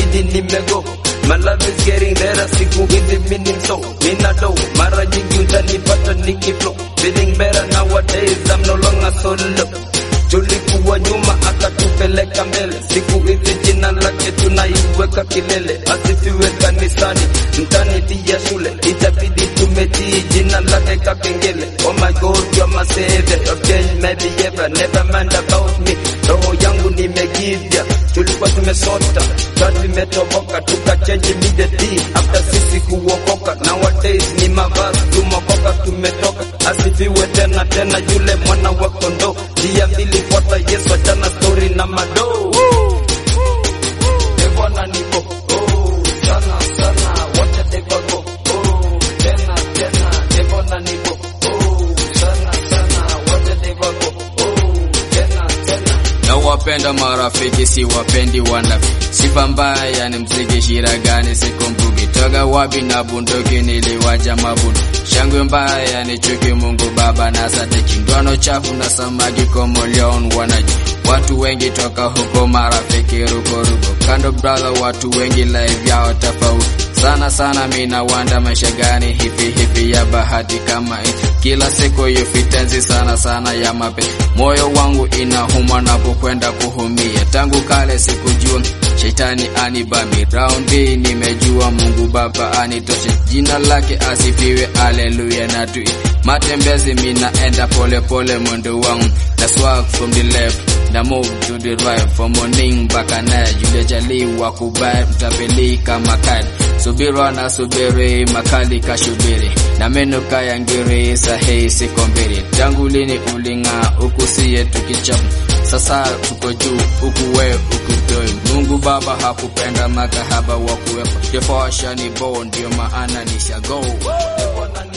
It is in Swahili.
itabidi nimego My love is getting better, siku hizi mini mso Nina do, mara nyingi utanipata nikiflow Feeling better nowadays, I'm no longer solo Tulikuwa nyuma akatupeleka mbele, siku hizi jina lake tunaiweka kilele. Asifiwe kanisani, mtani pia shule, itabidi tumetii jina lake kakengele. Oh my God, you're my savior, you've changed my behavior, never mind about me. Roho yangu nimegivya, tulikuwa tumesota, sasa tumetoboka, tukachange immediately after sisi kuokoka. Nowadays ni mavazi tumokoka, tumetoka. Asifiwe tena tena yule mwana wa kondoo, njia mbili fuata Yesu, achana story na madoo. Bwana niko oh, sana sana, wacha devago oh, tena tena, Bwana niko oh, sana sana, wacha devago oh, tena tena. na wapenda marafiki si wapendi wanafi sifa mbaya ni mziki shira gani sikumbuki toga wapi na bunduki niliwaja mabundu shangwe mbaya ni chuki mungu baba na sadiki ndoano chafu na samaki komoleon wanaji watu wengi toka huko marafiki rukoruko kando brother watu wengi live yao tofauti sana sana mina wanda maisha gani hivi hivi ya bahati kama hii kila siku yufitenzi sana sana ya mape moyo wangu inahuma napokwenda kuhumia tangu kale sikujua shetani anibami raundi nimejua mungu baba anitoshe jina lake asifiwe aleluya na tui matembezi minaenda pole pole mwendo wangu na swag from the left na move to the right from morning mpaka night yule jaliwa kubaya mtapeli kama kadi subira na subiri makali kashubiri na meno kaya ngiri sahihi siko mbili tangu lini uling'aa huku siye tukichapa sasa tuko juu huku we ukutoi mungu baba hakupenda makahaba wa kuwepa jefashani bo ndio maana nishago Bwana